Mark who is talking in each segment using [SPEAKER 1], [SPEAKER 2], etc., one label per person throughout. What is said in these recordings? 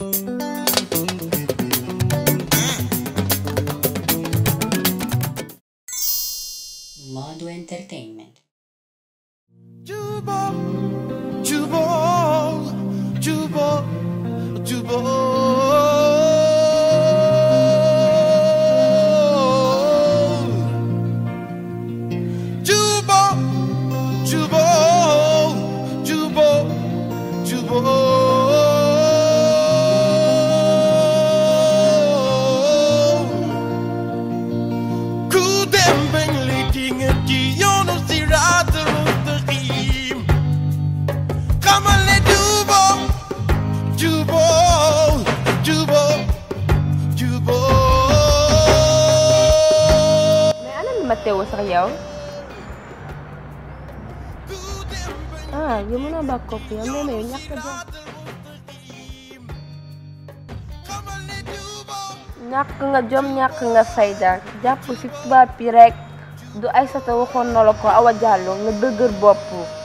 [SPEAKER 1] Modo Entertainment.
[SPEAKER 2] Juba, Juba, Juba, Juba. Juba, Juba, Juba, Juba. Ku dem bañ lay dinga ci yoonu siraatal mustaqim xamal ne jubo jubo jubo jubo
[SPEAKER 3] mais ana mi ma teewoo sax yow
[SPEAKER 2] ku dem bañ
[SPEAKER 3] ah yow mënoo bàq kopp yow mais mais yow ñàkk a jom
[SPEAKER 2] xamal ne jubo
[SPEAKER 3] ñàkk nga jom ñàkk nga fayda jàpp ci tubaab yi rek du Aysata waxoon na la ko Awa Diallo nga dëgër bopp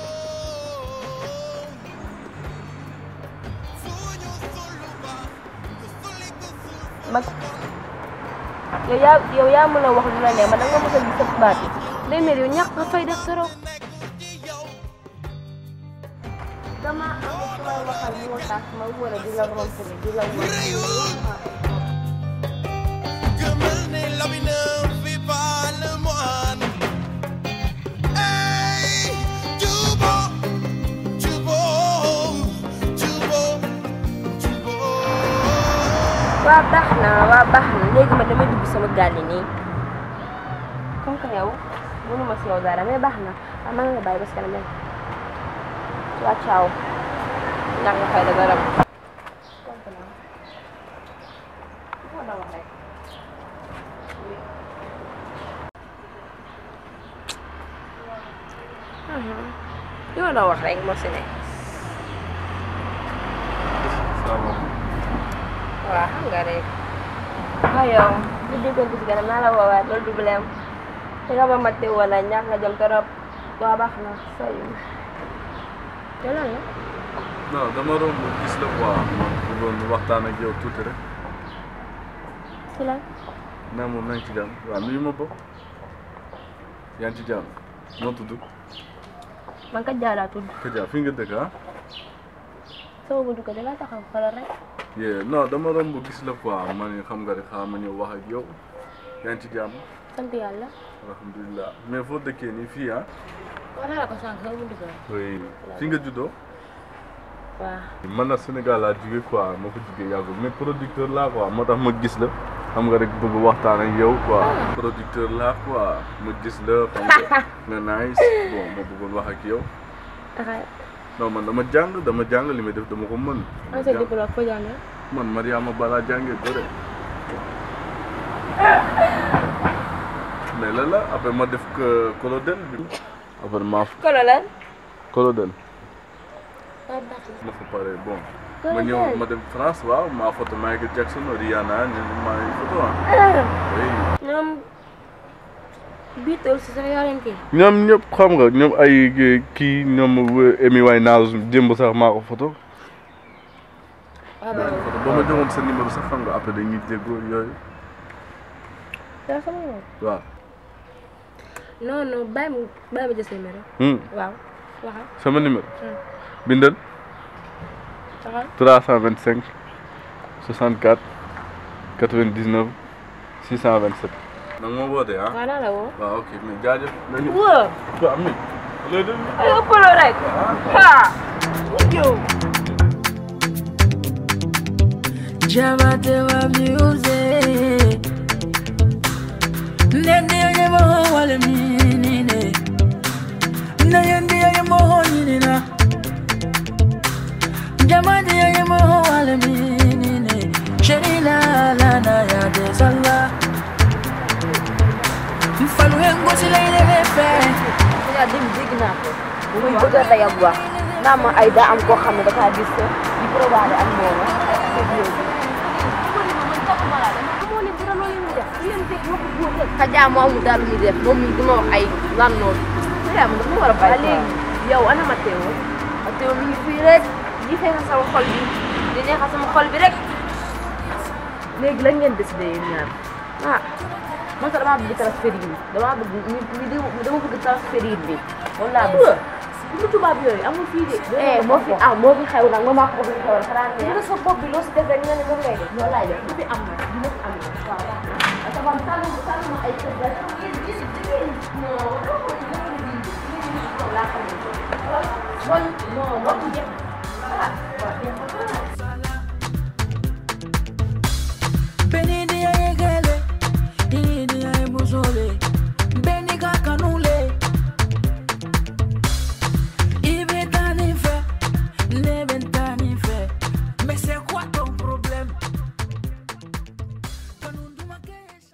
[SPEAKER 3] mag yow yaa yow yaa mën a wax lu la ne ma da nga mës a gis sa tubaab yi day mel yow ñàkk nga fayda trop dama am ku may waxal moo tax ma war a di la rompre di la wax
[SPEAKER 2] gëmal ne l'avenir fait pas le moine hey jubo jubo jubo jubo
[SPEAKER 3] waa baax na waa baax na léegi ma damay dugg sama gàlli nii comme que yow mënuma si yow dara mais baax na waaw man la bàyyi ba si kanam rek waa ciao ñàkk nga fay da dara li ma doon wax rek moo si ne waaw xam nga rek waaw yow ñu déggante si kanam naa la woowaat loolu du problème te nga ba ma teewoon na ñàkk nga jëm torop waa baax na sooy te loolu la
[SPEAKER 4] non dama romb gis la quoi man bëggoon waxtaan ak yow tuuti rek
[SPEAKER 3] si lan
[SPEAKER 4] naa moom na nga ci jàmm waaw nuyu ma bokk yaa ngi ci jàmm noo tudd
[SPEAKER 3] man kat jaalaa tudd
[SPEAKER 4] Kaja fi nga dëkk ah
[SPEAKER 3] sama buntu ko dala taxaw xoolal rek
[SPEAKER 4] yee non dama romb gis la quoi man xam nga rek xaaral ma ñëw wax ak yow yaa ngi ci jàmm
[SPEAKER 3] sant yàlla
[SPEAKER 4] alhamdulilah mais foo dëkkee nii fii ah
[SPEAKER 3] wax naa la ko sànq sama buntu ko
[SPEAKER 4] oui fi nga juddoo
[SPEAKER 3] waaw
[SPEAKER 4] man nag Sénégal laa jóge quoi moo ko jógee yàggul mais producteur laa quoi moo tax ma gis la xam nga rek bëgg waxtaan ak yow quoi producteur laa quoi ma gis la xam nga nga nice bon ma bëggoon wax ak yow
[SPEAKER 3] taxaw
[SPEAKER 4] non man dama jàng dama jàng li may def dama ko mën
[SPEAKER 3] an sa diplôme foo jàngee
[SPEAKER 4] man Mariama Bala jàngee bëre mais la la après ma def que colonel bi après ma
[SPEAKER 3] kolo lan
[SPEAKER 4] colonel
[SPEAKER 3] waaw baax na
[SPEAKER 4] ma fa pare bon ma ñëw ma dem France waaw maa photo Michael Jackson Rihanna ñu maa ngi photo ah oui
[SPEAKER 3] ñoom Beatles sax yaa leen kii
[SPEAKER 4] ñoom ñëpp xam nga ñoom ay kii ñoom Amy Winehouse démb sax maa ko photo
[SPEAKER 3] waaw baax na
[SPEAKER 4] ba ma joxoon sa numéro sax xam nga après dañuy déggoo yooyu
[SPEAKER 3] yaa sama numéro
[SPEAKER 4] waaw
[SPEAKER 3] non non bàyyi ma bàyyi ma jël sa numéro
[SPEAKER 4] Hmm,
[SPEAKER 3] waaw waxal
[SPEAKER 4] sama numéro
[SPEAKER 3] Hmm.
[SPEAKER 4] bindal
[SPEAKER 3] waxal
[SPEAKER 4] 325 64 99 627 nag ma woote ah
[SPEAKER 3] waaw naa la woo
[SPEAKER 4] waaw ok mais jaajëf nañu
[SPEAKER 3] woo
[SPEAKER 4] waaw mi lay dem
[SPEAKER 3] ay ëppaloo rek ha yow
[SPEAKER 5] Jamate wa music Nende ye moho wale minine Na yende ye moho nyinina Jamate ye moho wale minine Sherila lana ya desala Mfalu yengo sila ile lefe
[SPEAKER 3] yaa dem dégg naa ko bu muy bëgg a dayab wax naa ma ay daa am koo xam ne dafa gis di probable ak moom Kaja moo amul daal lu muy def moom mi duma wax ay lan noonu yaa ma dafa war a bàyyi léegi yow ana Mateo Mateo mi ngi fii rek gisee na sama xol bi di neexal sama xol bi rek
[SPEAKER 1] léegi lan ngeen décidé yéen ñaar
[SPEAKER 3] ah man sax damaa bëgg transfert yi damaa bëgg ñu ñu di dama bëgg transfert yi bi loolu laa bëgg
[SPEAKER 1] lu tubaab yooyu amul fii de
[SPEAKER 3] eh moo fi am moo fi xew nag ma maa ko bëgg xewal xanaa
[SPEAKER 1] li nga sa bopp bi loo si def rek nga ne moom ngay def
[SPEAKER 3] loolu laay def
[SPEAKER 1] lu fi am na dina fi am na waaw waaw
[SPEAKER 3] dafa am tànn tànn ma ay kër ga yéen yéen yéen non dama ko dama ko di yéen laa xam ne bon non wax jeex ah waaw jeex na
[SPEAKER 5] Beni dia egele, ini dia ebusole. Beni kakanule. Ibe tani fe, nebe tani fe. Mais c'est quoi ton problème? Kanunduma kesha.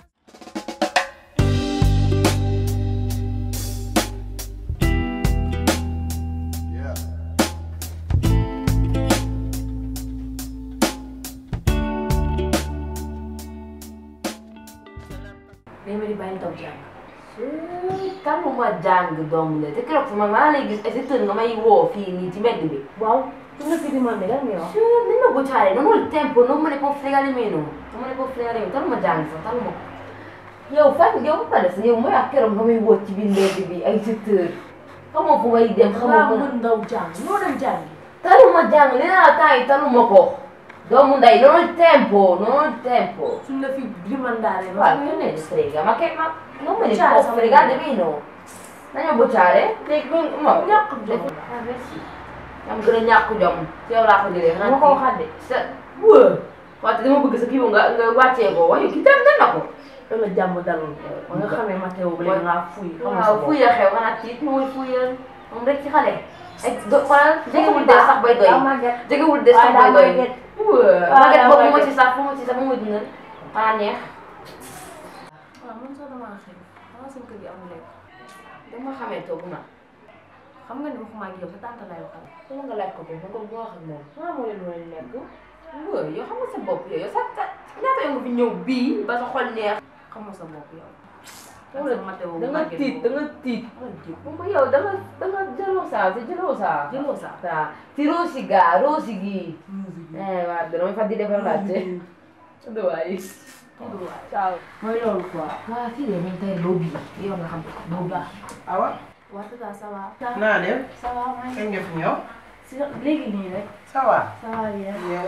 [SPEAKER 3] day ma di bàyyi taw jàng taluma jàng doomu la te keroog sama maa lay gis ay tër nga may woo fii nii ci mbedd bi
[SPEAKER 1] waaw su nga fi demandé lan ngay wax
[SPEAKER 3] ni ma bocciare non ho il tempo non me ne può fregare meno non me ne può fregare meno taluma jàng sax taluma yow fan yow ba pare yow mooy ak keroog nga may woo ci biir mbedd bi ay tër xamoo fu may dem xamoo
[SPEAKER 1] xamaa
[SPEAKER 3] fu
[SPEAKER 1] mën ndaw jàng noo dem jàngi
[SPEAKER 3] taluma jàng li naa la temps yi taluma ko doomu nday non ho il tempo non ho il tempo
[SPEAKER 1] suñ la fi dimandaare
[SPEAKER 3] Guarda, che ne frega, ma che ma non me ne
[SPEAKER 1] Bocciare,
[SPEAKER 3] può
[SPEAKER 1] stavo
[SPEAKER 3] fregare
[SPEAKER 1] dicendo.
[SPEAKER 3] nemmeno. Andiamo a bocciare? Dai, ma
[SPEAKER 1] ñàkk jom
[SPEAKER 3] Ah, beh sì. Am gën a ñàkk jom. Ci yow laa ko jëlee xanaa
[SPEAKER 1] moo ko waxaat de
[SPEAKER 3] sa wë wante dama bëgg sa kii boobu nga nga wàccee ko waaye kii tam na ko.
[SPEAKER 1] dama jàmm dalul ba nga xamee Mathéo ba léegi ngaa fuy xam nga sa
[SPEAKER 3] waaw
[SPEAKER 1] bopp.
[SPEAKER 3] fuy la xew xanaa tiit mooy fuyal moom rek ci xale. ay do xoolal jegewul des sax bay doy.
[SPEAKER 1] daa màgget
[SPEAKER 3] jegewul des sax
[SPEAKER 1] waaye daa
[SPEAKER 3] bay doy.
[SPEAKER 1] màgget
[SPEAKER 3] wë
[SPEAKER 1] daa
[SPEAKER 3] màgget boobu
[SPEAKER 1] màgget.
[SPEAKER 3] ma ci sax fu ma ci sax mu ma dundal xanaa neex.
[SPEAKER 1] waaw man sax damaa xëy xanaa seen kër gi amul lekk
[SPEAKER 3] dama xamee toogu ma.
[SPEAKER 1] xam nga ni waxuma ak yow sa tante laay waxal
[SPEAKER 3] sama nga laaj ko ko nga ko bu wax ak moom.
[SPEAKER 1] xanaa moo leen doon lekk
[SPEAKER 3] waaw yow xam nga sa bopp yow yow sa sa ñaata yow nga fi ñëw bii ba sa xol neex.
[SPEAKER 1] xam nga sa bopp yow
[SPEAKER 3] Wala,
[SPEAKER 1] ak sa Mathéo
[SPEAKER 3] da nga
[SPEAKER 1] màgget
[SPEAKER 3] tiit da
[SPEAKER 1] boobu.
[SPEAKER 3] nga tiit.
[SPEAKER 1] Wala tiit.
[SPEAKER 3] moom ba yow da nga da nga gelosa si gelosa.
[SPEAKER 1] Gelosa?
[SPEAKER 3] Sa ti rosiga rosigi. Eh guarda non mi fa dire parolacce. Dove vai? Ciao.
[SPEAKER 1] mooy loolu quoi
[SPEAKER 3] waa fii de nañ tey loo bii yow nga xam ko loo bii.
[SPEAKER 6] awa
[SPEAKER 1] waa tata ça va
[SPEAKER 6] naa def
[SPEAKER 1] ça va maa ngi
[SPEAKER 6] kañ nga fi ñëw
[SPEAKER 1] si léegi nii rek
[SPEAKER 6] ça va
[SPEAKER 1] ça va bien
[SPEAKER 6] yow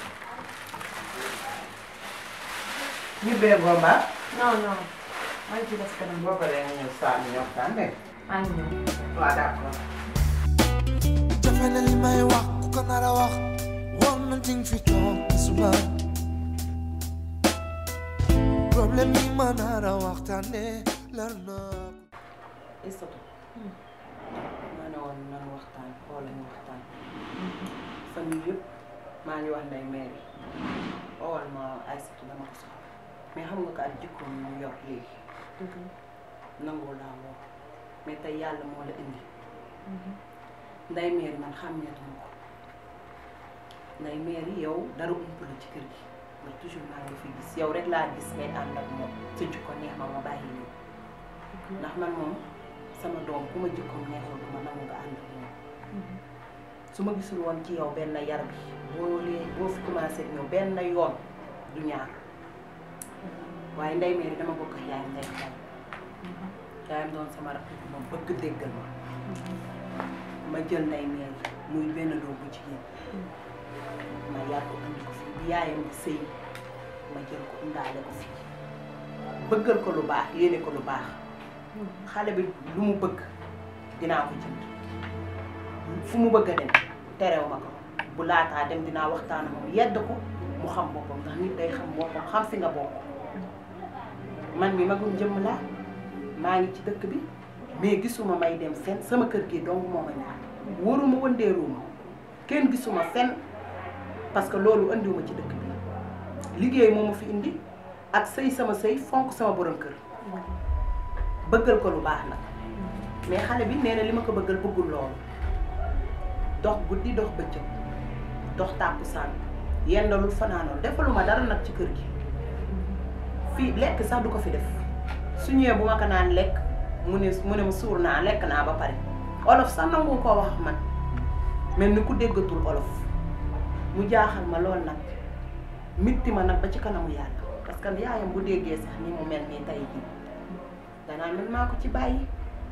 [SPEAKER 6] ñu bee gomba
[SPEAKER 1] non non maa ngi ci des kanam
[SPEAKER 6] boo paree nga ñëw saa ñu waxtaan de
[SPEAKER 1] maa ngi ñëw
[SPEAKER 6] waaw d'accord
[SPEAKER 2] jafe na li may wax ku ko nar a wax woon na ding fi toog te suba problème yi ma nar a waxtaane lar na
[SPEAKER 6] Isatu ma ne woon nan waxtaan xool ñu waxtaan fan yii yëpp maa ngi wax nday mairie owal ma Aysatu dama ko soxla mais xam nga ko ak jikkoom ñu yor léegi nangoo laa woo mais tey yàlla moo la indi nday mairie man xàmmeetuma ko nday mairie yow dara ump la ci kër gi ndax toujours maa ngi fi gis yow rek laa gis ngay ànd ak moom sa jikko neex ma ma bàyyi nii ndax man moom sama doom ku ma jikkoom neexul du ma nangu nga ànd ak moom su ma gisul woon ci yow benn yar bi boo lee boo fi commencé ñëw benn yoon du ñaar waaye ndey meeri dama bokk ak yaayam ndey xaw yaayam doon sama rakk bi ma bëgg déggal ma ma jël ndey meeri muy benn doom bu jigéen ma yar ko andi ko fii bi yaayam di sëy ma jël ko indaale ko fii bëggal ko lu baax yéene ko lu baax xale bi lu mu bëgg dinaa ko jënd fu mu bëgg a dem terew ma ko bu laataa dem dinaa waxtaan ak moom yedd ko mu xam boppam ndax nit day xam boppam xam fi nga bokk man mi magum jëmm laa maa ngi ci dëkk bi mais gisuma may dem fenn sama kër gi dong moo ma ñaar waruma wëndeeruma kenn gisuma fenn parce que loolu andiwuma ci dëkk bi liggéey moo ma fi indi ak sëy sama sëy fonk sama borom kër bëggal ko lu baax nag mais xale bi nee na li ma ko bëggal bëggul loolu dox guddi dox bëccëg dox tàkkusaan yendalul fanaanul defaluma dara nag ci kër gi fii lekk sax du ko fi def su ñëwee bu ma ko naan lekk mu ne mu ne ma suur naa lekk naa ba pare olof sax nangu koo wax man mel ni ku déggatul olof mu jaaxal ma lool nag mitti ma nag ba ci kanamu yàlla parce que yaayam bu déggee sax ni mu mel nii tey jii danaa man maa ko ci bàyyi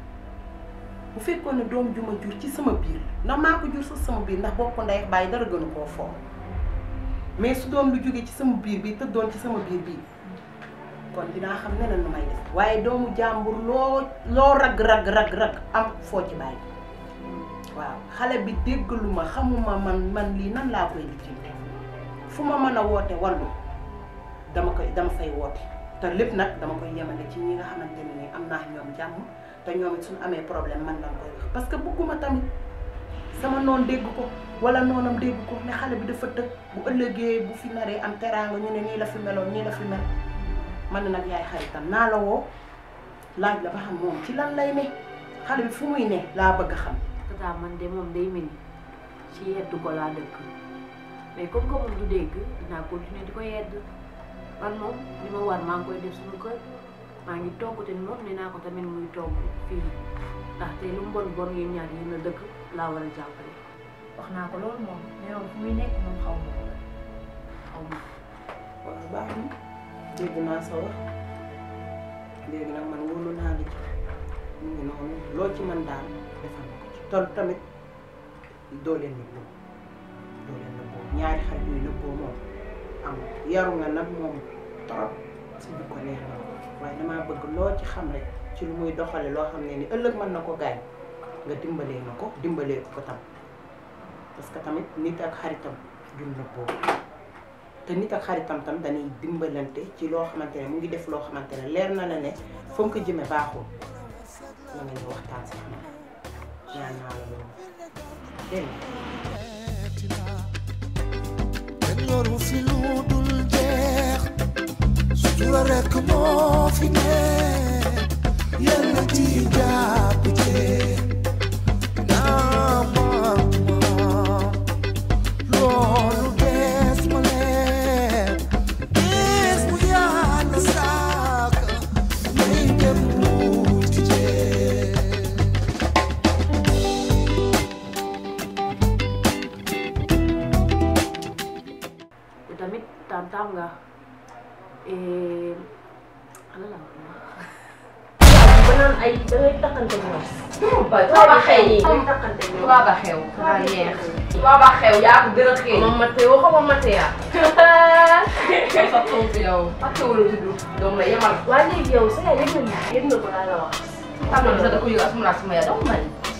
[SPEAKER 6] bu fekkoon ne doom ju ma jur ci sama biir ndax maa ko jur sax sama biir ndax bokk ndey ak bàyyi dara gënu koo foo mais su doom lu jógee ci sama biir bi tëddoon ci sama biir bii kon dinaa xam neneen nu may def waaye doomu jàmbur loo loo rag rag rag rag am foo ci bàyyi waaw xale bi déggalu ma xamuma man man lii nan laa koy lijjante fu ma mën a woote wallu dama koy dama fay woote te lépp nag dama koy yemale ci ñi nga xamante ne ni am naa ñoom jàmm te ñoom it suñu amee problème man lañ koy wax parce que bëgguma tamit sama noon dégg ko wala noonam dégg ko ne xale bi dafa tëg bu ëllëgee bu fi naree am teraanga ñu ne nii la fi meloon nii la fi mel man na nag yaay xaritam naa la woo laaj la ba xam moom ci lan lay ne xale bi fu muy ne laa bëgg a xam
[SPEAKER 3] tata man de moom day mel ni ci yedd ko laa dëkk mais comme que moom du dégg dinaa continuer di ko yedd man moom li ma war maa ngi koy def suñu kër maa ngi togg te moom nee naa ko tamit muy togg fii ndaxte lu mu bon bon yéen ñaar yéen a dëkk laa war a jàppale
[SPEAKER 1] wax naa ko loolu moom mais moom fu muy nekk moom xaw ma ko
[SPEAKER 3] xaw ma
[SPEAKER 6] waaw baax na dégg naa sa wax léegi nag man wóolu naa la ci mu ngi noonu loo ci mën daal defal na ko ci tol tamit doo leen nëbboo doo leen nëbboo ñaari xarit yooyu nëbboo moom am yaru nga nag moom trop si bi ko neex na waaye damaa bëgg loo ci xam rek ci lu muy doxale loo xam ne ni ëllëg mën na ko gaañ nga dimbalee na ko dimbalee ko ko tam parce que tamit nit ak xaritam du nëbboo te nit ak xaritam tam dañuy dimbalante ci loo xamante ne mu ngi def loo xamante ne leer na la ne fa nga ko jëme baaxul na nga ñu waxtaan si xam ñaan naa la loolu dégg nga
[SPEAKER 2] kenn yoru fi lu dul jeex sutura rekk moo fi ne yàlla ci jàpp jeex naa maam maam loolu des ma leen des bu yàlla sàkk may dem lu ci jeex
[SPEAKER 3] te tamit tantam nga ala la
[SPEAKER 1] ba naan ay da ngay takkante ñoom.
[SPEAKER 3] tubaab a xew
[SPEAKER 1] yi
[SPEAKER 3] ay takkante ñoom
[SPEAKER 1] tubaab a xew. daa neex.
[SPEAKER 3] tubaab a xew yaa ko gën a xew
[SPEAKER 1] moom Mateo xaw ma Matea.
[SPEAKER 3] sa tuub yow Mateo la tudd doom la yemal
[SPEAKER 1] waa léegi yow sa yaay yëg na lii yëg na ko laa la wax.
[SPEAKER 3] xam na sax da ko yëg asuma asuma ya dama man